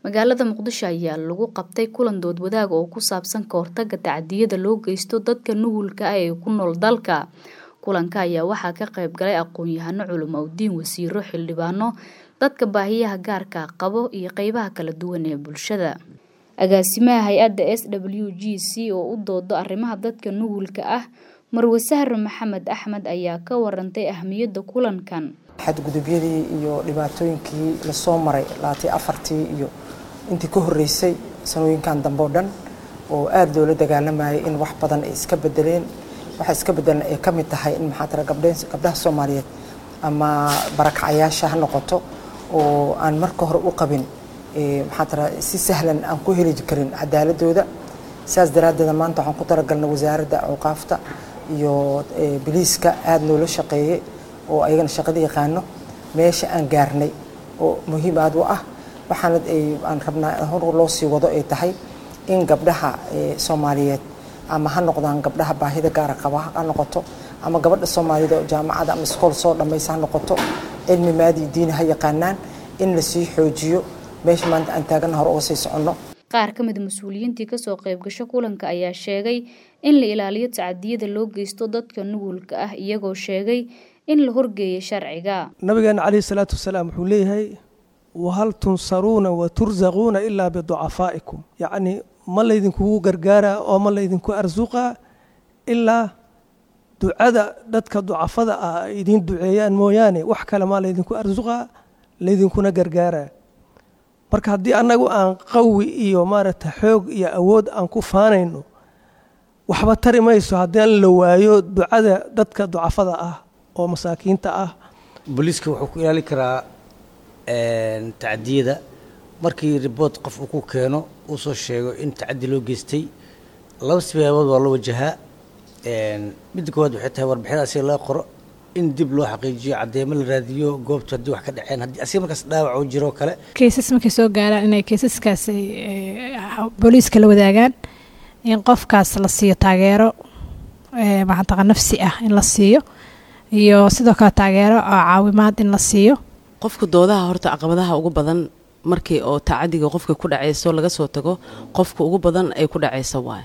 magaalada muqdisho ayaa lagu qabtay kulan dood wadaag oo ku saabsan ka hortaga tacadiyada loo geysto dadka nuhulka ah ee ku nool dalka kulanka ayaa waxaa ka qayb galay aqoon-yahano culimo udiin wasiiro xildhibaano dadka baahiyaha gaarka qabo iyo qeybaha kala duwan ee bulshada agaasimaha hay-adda s w g c oo u doodo arrimaha dadka nuhulka ah marwe sahre maxamed axmed ayaa ka warantay ahmiyadda kulankan xadgudubyadii iyo dhibaatooyinkii lasoo maray laatay afartii iyo intii ka horreysay sanooyinkan dambe oo dhan oo aada loola dagaalamayay in wax badan ay iska bedeleen waxa iska bedelan ay ka mid tahay in maxaa tira gabdheen gabdhaha soomaaliyeed ama barakacayaasha ha noqoto oo aan marka hore u qabin maxaa tira si sahlan aan ku heli karin cadaaladooda sidaas daraaddeeda maanta waxaan ku talagalnay wasaaradda awqaafta iyo biliiska aada noola shaqeeyey oo ayagana shaqada yaqaano meesha aan gaarnay oo muhiim aada u ah waxaana aan rabnaa hor loo sii wado ay tahay in gabdhaha soomaaliyeed ama ha noqdaan gabdhaha baahida gaara qaba ha noqoto ama gabadha soomaaliyed oo jaamacada ama iskool soo dhammaysa ha noqoto cilmi maadii diini ha yaqaanaan in lasii xoojiyo meesha maanta aan taagana hore uga sii soconno qaar ka mid mas-uuliyiintii kasoo qayb gasho kulanka ayaa sheegay in la ilaaliyo tacadiyada loo geysto dadka nuhulka ah iyagoo sheegay in la horgeeyo sharciga nabigeena caleyhi salaatu wasalaam wuxuu leeyahay wahal tunsaruuna wa tursaquuna ilaa biducafaa'ikum yacnii ma laydinkugu gargaaraa oo ma laydinku arsuqaa ilaa ducada dadka ducafada ah ay idiin duceeyaan mooyaane wax kale maa laydinku arsuqaa laydinkuna gargaaraa marka haddii annagu aan qawi iyo maaragta xoog iyo awood aan ku faanayno waxba tari mayso haddii la waayo ducada dadka ducafada ah oo masaakiinta ah booliiska wuxuu ku ilaali karaa tacadiyada markii riboort qof uu ku keeno uu soo sheego in tacadi loo geystay laba sibaabood waa loo wajahaa midda koowaad waxay tahay warbixinada asiga laga qoro in dib loo xaqiijiyo caddeemo la raadiyo goobta haddii wax ka dhaceen haddii asiga markaas dhaawac uu jiro kale keysas markay soo gaaraan inay keysaskaas booliiska la wadaagaan in qofkaas la siiyo taageero maxantaqa nafsi ah in la siiyo iyo sidoo kale taageero oo caawimaad in la siiyo qofka doodaha horta caqabadaha ugu badan markii oo tacadiga qofka ku dhacayso laga soo tago qofka ugu badan ay ku dhacayso waay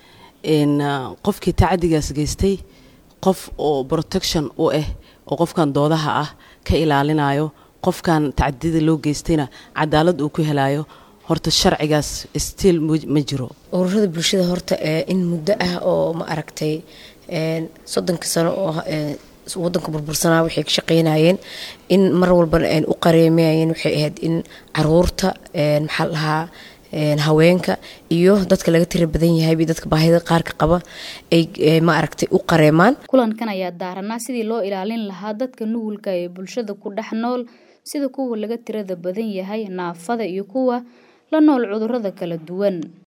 qofkii tacadigaas geystay qof oo protection u ah oo qofkan doodaha ah ka ilaalinayo qofkan tacadiyada loo geystayna cadaalad uu ku helayo horta sharcigaas stiil ma jiro ururada bulshada horta in muddo ah oo ma aragtay soddonka sano oo wadanka burbursanaa waxay ka shaqeynayeen in mar walbana an u qareemayeen waxay ahayd in caruurta maxaa lahaa haweenka iyo dadka laga tira badan yahay dadka baahida qaarka qaba ay ma aragtay u qareemaan kulankan ayaa daaranaa sidii loo ilaalin lahaa dadka nuhulka ee bulshada ku dhex nool sida kuwa laga tirada badan yahay naafada iyo kuwa la nool cudurrada kala duwan